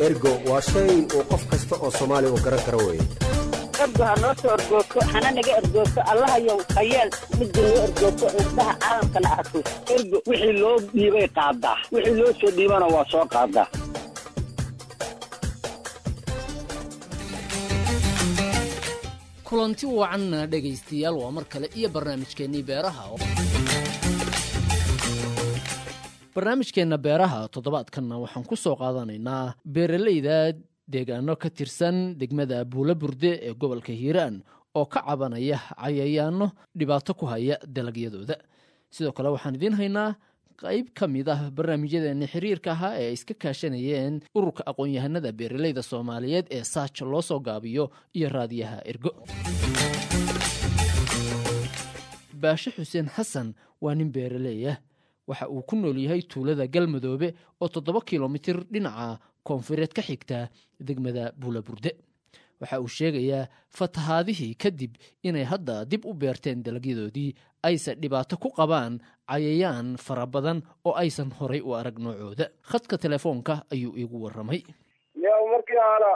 ergo waa shay uu qof kasta oo soomaali uu garan karo weeye ergo ha noo soo ergoogto hana naga ergoogto allahayow hayeel midda noo ergoogto indhaha caalamkana arko ergo wixii loo dhiibay qaadaa wixii loo soo dhiibana waa soo qaadaa kulanti wacan dhegaystayaal waa mar kale iyo barnaamijkeennii beeraha barnaamijkeenna beeraha toddobaadkanna waxaan ku soo qaadanaynaa beeralayda deegaano ka tirsan degmada buula burde ee gobolka hiiraan oo ka cabanaya cayayaano dhibaato ku haya dalagyadooda sidoo kale waxaan idiin haynaa qayb ka mid ah barnaamijyadeeni xiriirka ahaa ee ay iska kaashanayeen ururka aqoon-yahanada beeralayda soomaaliyeed ee saaj loo soo gaabiyo iyo raadiyaha ergo baashe xuseen xasan waa nin beeraleeyah waxa uu ku nool yahay tuulada galmadoobe oo toddoba kilomitir dhinaca koonfureed ka xigta degmada buulaburde waxa uu sheegayaa fatahaadihii kadib inay hadda dib u beerteen dalagyadoodii ayse dhibaato ku qabaan cayayaan fara badan oo aysan horay u arag noocooda khadka telefoonka ayuu iigu warramay yaa markii hora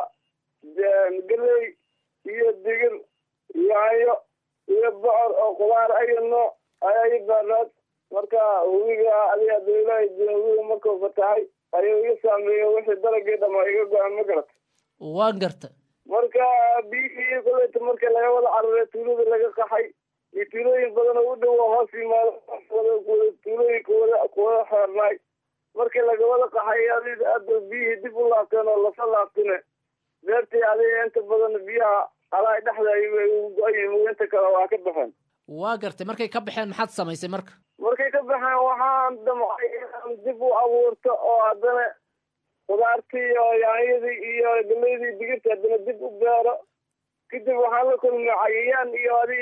geley iyo digir yaayo iyo bocor oo qudaar ayo nooc ayaa i baanaad marka hubiga adiga dawlaha hubiga markuu fatahay ayuu iga saameeya wixii dalagii dhama iga go-an ma garata waan garta marka biyihii koleyta marka laga wada cararay tuulada laga qaxay iyo tuulooyin badan oo u dhow oo hoos yimaado wada tuulooyinka wada kuwada xeernaay markii laga wada qaxay adi ada biyihii dib u laabteen oo lasa laabtine beertii adiga inta badan biyaha alaa dhexda ay ugu go-ayihin inta kale waa ka baxeen waa gartay markay ka baxeen maxaad samaysay marka markay ka baxeen waxaan damcay inaan dib u abuurto oo haddana khudaartii iyo yaanyadii iyo galeydii digirta haddana dib u beero kadib waxaan la kulmay cayayaan iyo adi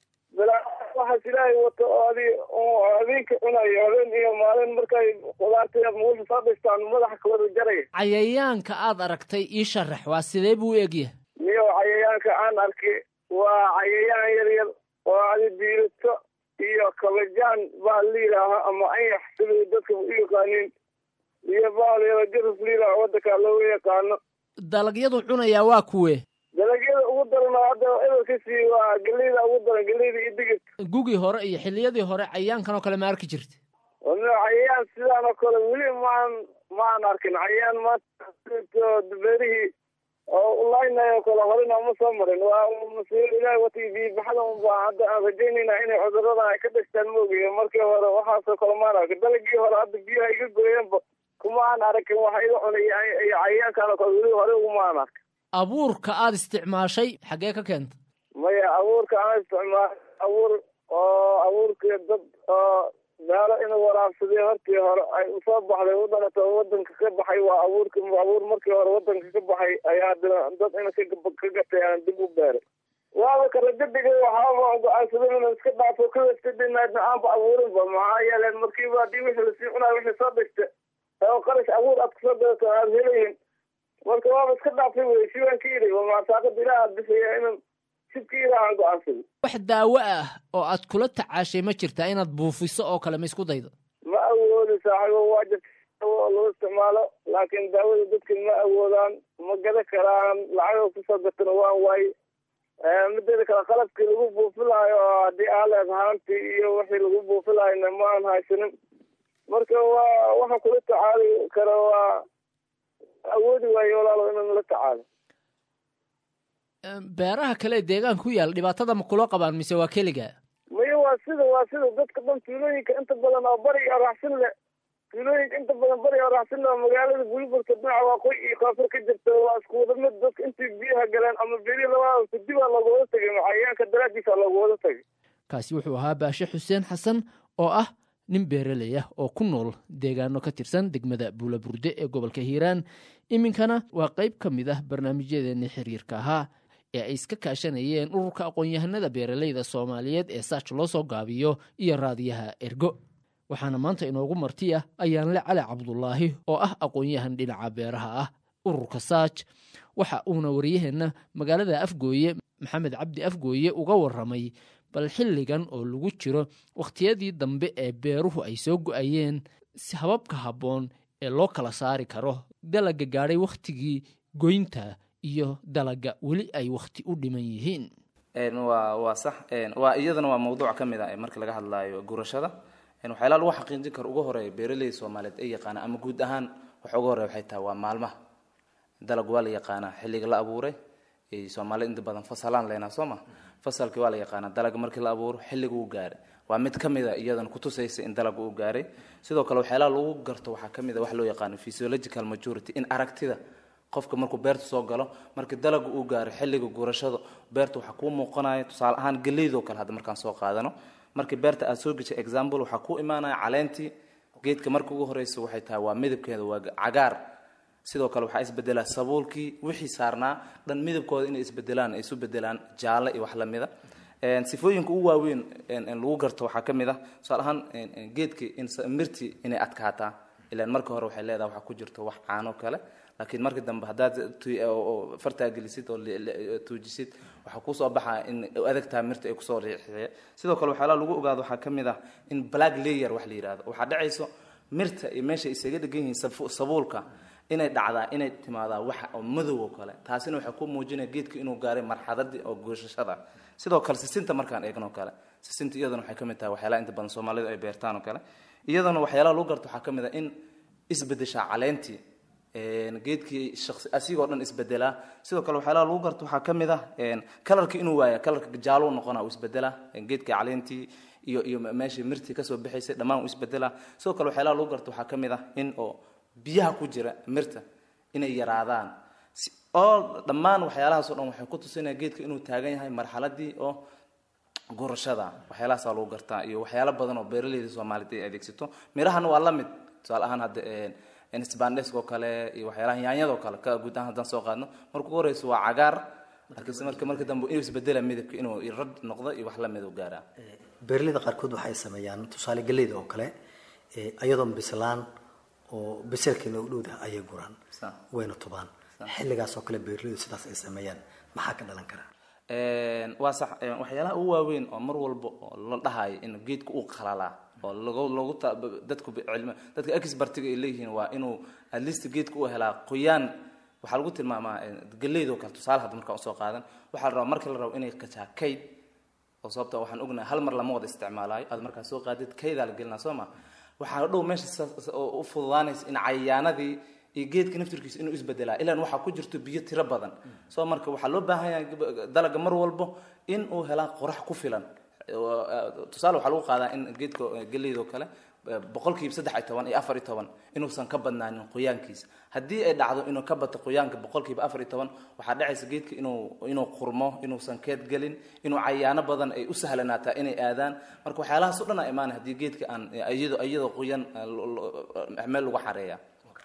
waxaas ilaahay wato oo adi habeenka cunayo habeen iyo maalin markay khudaartii muusha soo dhistaan madaxa kawada jaraya cayayaanka aad aragtay ii sharax waa sidee buu u egyahay niyo cayayaanka aan arkay waa cayayaan yar yar oo adi diirato iyo kabajaan baa la yidhaaha ama anyax siday dadka u yaqaaniin iyo baal jarus la yidhaaha wadanka looga yaqaano dalagyadu cunayaa waa kuwe dalagyada ugu daran oo hadda ebalkasii waa geleyda ugu daran geleyda iyo digirta gugii hore iyo xilliyadii hore cayayaankan oo kale ma arki jirta cayayaan sidaan oo kale weli maan maan arkin cayayaan maanta beerihii oo ulaynayo kale horena uma soo marin waa masiir ilahi wati biibaxada unbaa hadda aan rajaynayna inay cudurada ay ka dhashtaan moogayo markii hore waxaasoo kale maan arkin dalagii hore hadda biyaha iga gooyeenba kuma aan arkin waxa iga cunay iyo cayayaankan oo kale weli hore uguma aan arkin abuurka aad isticmaashay xaggee ka keenta maya abuurka aan isticmaalay abuur oo abuurkii dad oo meelo inuu waraabsadee hortii hore ay usoo baxday u dhalato oo wadanka ka baxay waa abuurki abuur markii hore wadanka ka baxay ayaa haddana dad ina ka gatay aan dib u beeray waaba karajabiga waxaaba go-aansaday inuu iska dhaafo kawaskadinaadna aanba abuurinba maxaa yeeleen markiiba haddii wixii lasii cunaayo wixii soo dhigta oo qarash abuur aad kasoo gadato aad helayin marka waaba iska dhaafay wey si waan ka yidhi masaaqada ilaah bixiya inan sibka ilaahan go-aansaday wax daawo ah oo aad kula tacaashay ma jirtaa inaad buufiso oo kale ma isku daydo ma awoodi saaxiibo waa jirta oo loo isticmaalo laakiin daawada dadka ma awoodaan ma gada karaan lacagoo kusoo gatana waan waaye mideeda kale qalabkii lagu buufilaayo oo haddii aaleed haantii iyo wixii lagu buufilaayna ma aan haysanin marka waa waxa kula tacaali kara waa awoodi waayo walaalo inaan la tacaalo beeraha kale ee deegaanka ku yaal dhibaatada ma kula qabaan mise waa keliga maya waa sida waa sida dadka dhan tuulooyinka inta badan oo bari iyo raxsin leh tuulooyinka inta badan bari oo raxsin leh oo magaalada buliburka dhinaca waaqooyi iyo koonfur ka jirta waa isku wada mid dadka intii biyaha galeen ama beri labada kudibaa looga wada tegay cayayaanka daraadiisa looga wada tegay kaasi wuxuu ahaa baashe xuseen xasan oo ah nin beeraley ah oo ku nool deegaano ka tirsan degmada buulaburde ee gobolka hiiraan iminkana waa qayb ka mid ah barnaamijyadeeni xiriirka ahaa ee ay iska kaashanayeen ururka aqoon-yahanada beeralayda soomaaliyeed ee saaj loo soo gaabiyo iyo raadiyaha ergo waxaana maanta inoogu martiya ayaanle cali cabdulaahi oo ah aqoon-yahan dhinaca beeraha ah ururka saaj waxa uuna waryaheenna magaalada afgooye maxamed cabdi afgooye uga waramay bal xilligan oo lagu jiro wakhtiyadii dambe ee beeruhu ay soo go-ayeen si hababka habboon ee loo kala saari karo dalaga gaadhay wakhtigii goynta iyo dalaga weli ay wakhti u dhiman yihiin waa waa sax waa iyadana waa mawduuc ka mid ah marka laga hadlaayo gurashada waxyaalaha lagu xaqiijin karo ugu horeeya beeraleyda soomaaliyeed ay yaqaana ama guud ahaan waxa ugu horeya waxay tahay waa maalmaha dalag waa la yaqaanaa xilliga la abuuray soomaalida inta badan fasalaan leynaa soo ma fasalkii waa la yaqaanaa dalaga markii la abuuro xilliga uu gaaray waa mid ka mid a iyadana kutusaysa in dalaga uu gaaray sidoo kale waxyaalaha lagu garto waxaa ka mid a wax loo yaqaano physiological majority in aragtida qofka markuu beerta soo galo markii dalaga uu gaaro xilliga gurashada beerta waxaa kuu muuqanaya tusaale ahaan geleydoo kale hadda markaan soo qaadano markii beerta aad soo geshay example waxaa kuu imaanaya caleentii geedka marka ugu horeysa waxay tahay waa midabkeeda waa cagaar sidoo kale waxaa isbedelaa sabuulkii wixii saarnaa dhan midabkooda inay isbedelaan ay isu bedelaan jaalle iyo wax lamida sifooyinka ugu waaweyn lagu garto waxaa ka mid ah tusaale ahaan geedka mirti inay adkaataa ilaan marka hore waxay leedahay waxaa ku jirto wax caano kale laakiin marka dambe haddaad fartaa gelisid oo tuujisid waxaa kusoo baxaa in adagtaa mirta ay kusoo riixiye sidoo kale waxyaalaha lagu ogaado waxaa ka mid ah in black layer wax la yidhahdo waxaa dhacayso mirta iyo meesha isaga dhegan yihiin sabuulka inay dhacdaa inay timaadaa waxa oo madow oo kale taasina waxay ku muujinaya geedka inuu gaaray marxaladii oo goosashada sidoo kale sisinta markaan eegno kale sisinta iyadana waxay ka mid tahay waxyaalaha inta badan soomaalidu ay beertaan oo kale iyadana waxyaalaha lagu garto waxaa ka mid ah in isbedeshaa caleentii geedkii shaqsi asigoo dhan isbedelaa sidoo kale waxyaalaha lagu garto waxaa ka mid ah kalarka inuu waaya kalarka jaalo noqona uu isbedelaa geedkii caleentii iyo iyo meeshii mirtii kasoo bixaysay dhammaan uu isbedelaa sidoo kale waxyaalaha lagu garto waxaa ka mid ah in oo biyaha ku jira mirta inay yaraadaan oo dhammaan waxyaalahaasoo dhan waxay ku tusinaya geedka inuu taagan yahay marxaladii oo gurashada waxyaalahaasaa lagu gartaa iyo waxyaalo badan oo beeraleyda soomaaliyeed ay adeegsato mirahana waa la mid tusaale ahaan hadda sbandesk oo kale iyo waxyaalaha yaanyadoo kale ka guud ahaan haddaan soo qaadno marka ugu horeysa waa cagaar laakiinse marka marka dambe inuu isbedela midabka inuu rad noqdo iyo wax lamid u gaaraa beeraleyda qaarkood waxay sameeyaan tusaale galleyda oo kale iyadoon bislaan oo biselkeena u dhowdaha ayay guraan wayna tubaan xilligaas oo kale beeraleydu sidaas ay sameeyaan maxaa ka dhalan kara waa sax waxyaalaha ugu waaweyn oo mar walba oo la dhahayo in geedka uu qalalaa oo lagu lagu dadku cilmi dadka expertiga ay leeyihiin waa inuu at least geedka uu helaa qoyaan waxaa lagu tilmaamaa galeydoo kale tusaale hadda markaan usoo qaadan waxaa la rabaa marka la rabo inay kacaa kayd oo sababta waxaan ognahay hal mar lama wada isticmaalaayo aad markaa soo qaadid kaydaa la gelinaa soo ma waxaa dhow meesha u fududaanaysa in cayayaanadii iyo geedka naftirkiisa inuu isbedelaa ilaan waxaa ku jirto biyo tiro badan soo marka waxaa loo baahan yahay dalaga mar walbo in uu helaa qorax ku filan tusaale waxaa lagu qaadaa in geedka geleydoo kale boqolkiiba saddex iyo toban iyo afar iyo toban inuusan ka badnaanin qoyaankiisa haddii ay dhacdo inuu ka bato qoyaanka boqolkiiba afar iyo toban waxaa dhacaysa geedka inuu inuu qurmo inuusan keed gelin inuu cayaano badan ay u sahlanaataa inay aadaan marka waxyaalahaas o dhan a imaanay haddii geedka aan iyado iyadoo qoyan meel lagu xareeya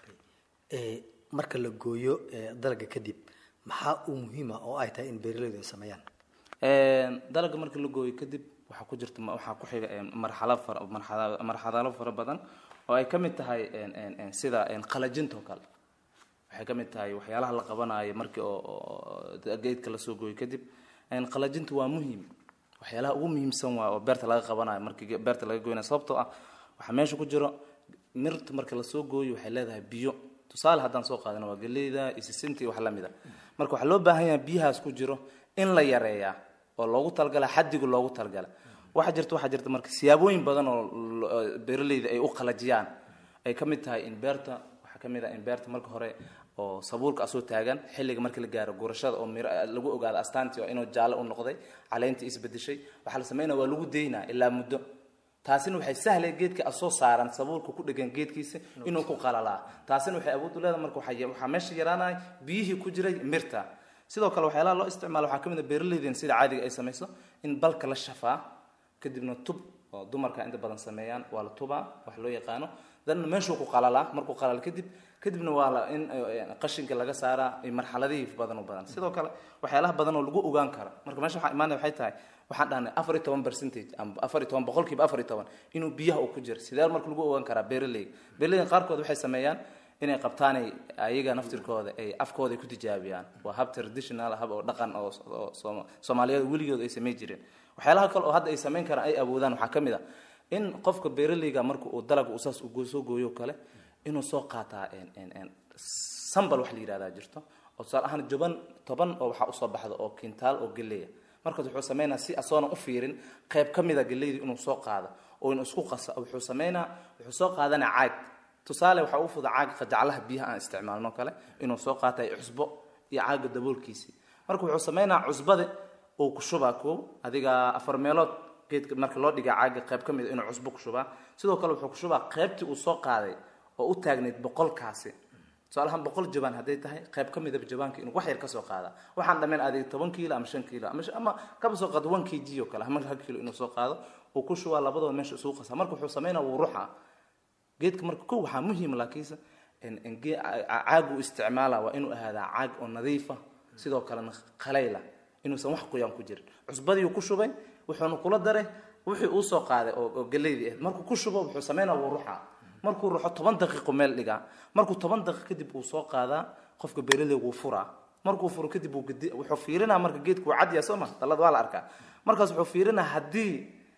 marka la gooyo dalaga kadib maxaa uu muhiima oo ay tahay in beeraleydu ay sameeyaan dalaga marka la gooyo kadib waxaa ku jirta waxaa ku xiga marxalo fara marxalado fara badan oo ay ka mid tahay sida qalajinta oo kale waxay ka mid tahay waxyaalaha la qabanayo markii oo geedka lasoo gooyo kadib qalajinta waa muhiim waxyaalaha ugu muhiimsan waa oo beerta laga qabanayo markii beerta laga goynayo sababtoo ah waxaa meesha ku jiro mirta marka lasoo gooyo waxay leedahay biyo tusaale haddaan soo qaadano waa geleyda isisinta iyo wax lamid a marka waxaa loo baahan yahay biyahaas ku jiro in la yareeyaa oo loogu talagala xadigu loogu talagala waxaa jirta waxaa jirta marka siyaabooyin badan oo beeraleyda ay u qalajiyaan ay ka mid tahay in beerta waxaa ka mid ah in beerta marka hore oo sabuulka asoo taagan xilliga markii la gaaro gurashada oo mir lagu ogaado astaantii oo inuu jaalle u noqday caleyntii isbedeshay waxaa la sameynaya waa lagu daynaa ilaa muddo taasina waxay sahlay geedka asoo saaran sabuulka ku dhegan geedkiisa inuu ku qalalaa taasina waxay awood u leedahay marka waxaa meesha yaraanaya biyihii ku jiray mirta sidoo kale waxyaalaha loo isticmaalo waxaa ka mid a beeraleyden sida caadiga ay samayso in balka la shafaa kadibna tub oo dumarka inta badan sameeyaan waa la tubaa wax loo yaqaano danna meeshuu ku qalalaa markuu qalal kadib kadibna waa la in qashinka laga saaraa marxaladihii badan u badan sidoo kale waxyaalaha badan oo lagu ogaan kara marka meesha waxaa imaanaya waxay tahay waxaan dhahnay afar iyo toban percentage ama afar iyo toban boqolkiiba afar iyo toban inuu biyaha uu ku jiro sidee marka lagu ogaan karaa beeraleyga beeraleyda qaarkood waxay sameeyaan inay qabtaanay ayaga naftirkooda ay afkooda ku tijaabiyaan waa hab traditional hab oo dhaqan oo soomaaliyeed weligood ay samayn jireen waxyaalaha kale oo hadda ay samayn karaan ay awoodaan waxaa ka mid a in qofka beeraleyga marka uu dalaga uu saas uu soo gooyo kale inuu soo qaataa sambal wax la yidhahdaa jirto oo tusaale ahaan juban toban oo waxaa usoo baxda oo kintaal oo geleya markaas wuxuu sameynaa si asoonan u fiirin qayb ka mida geleyda inuu soo qaado oo inuu isku qasa wuxuu sameynaa wuxuu soo qaadanaa caag tusaale waxaa ugu fuda caaga qajaclaha biyaha aan isticmaalno kale inuu soo qaatay cusbo iyo caaga daboolkiisii marka wuxuu sameynaa cusbada uu ku shubaa koow adiga afar meelood geedka marka loo dhigaa caaga qayb ka mida inuu cusbo ku shubaa sidoo kale wuxuu ku shubaa qaybtii uu soo qaaday oo u taagnayd boqolkaasi tusaalahaan boqol jabaan hadday tahay qayb ka midaba jabaanka inuu wax yar ka soo qaada waxaan dhammayn adiga toban kiilo ama shan kiilo ama ama kaba soo qaado one k g oo kale ama hal kiilo inuu soo qaado uu ku shubaa labadooda meesha isugu qasaa marka wuxuu sameynaa wuu ruxa geedka marka kow waxaa muhiim laakiinse caagu isticmaala waa inuu ahaadaa caag oo nadiifa sidoo kalena qalayla inuusan wax qoyaan ku jirin cusbadiiuu ku shubay wuxuuna kula daray wixii uu soo qaaday oo galeydii ahayd markuu ku shubo wuxuu sameynaa wuu ruxa markuu ruxo toban daqiiqo meel dhigaa markuu toban daqiiq kadib uu soo qaadaa qofka beeraley wuu furaa markuu furo kadib wuxuu fiirinaa marka geedku wuu cadyaa soo ma dalad waa la arkaa markaas wuxuu fiirinaa haddii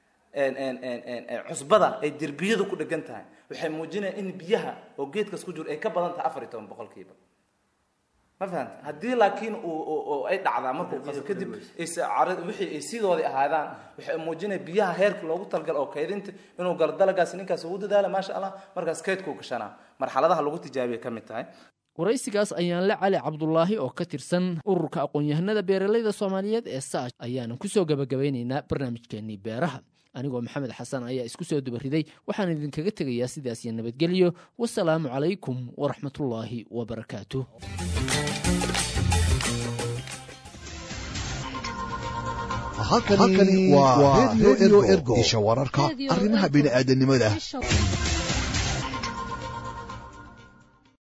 cusbada ay derbiyadu ku dhegan tahay waxay muujinayaan in biyaha oo geedkaas ku jiro ay ka badan tahay afar iyo toban boqolkiiba ma fahanta haddii laakiin ay dhacdaa markuu qaso kadib wixii ay sidoodii ahaadaan waxay muujinaya biyaha heerka loogu talgal oo kaydinta inuu galo dalagaasi ninkaas ugu dadaala maasha allah markaas kaydkuu gashanaa marxaladaha lagu tijaabiya ka mid tahay waraysigaas ayaan la cali cabdulaahi oo ka tirsan ururka aqoon-yahanada beeralayda soomaaliyeed ee saash ayaanan kusoo gabagabeynaynaa barnaamijkeenii beeraha anigoo maxamed xasan ayaa isku soo dubariday waxaan idinkaga tegayaa sidaas iyo nabadgelyo wasalaamu calaykum waraxmatullaahi wabarakaatu halkani waa redio ergo isha wararka arrimaha bini'aadanimada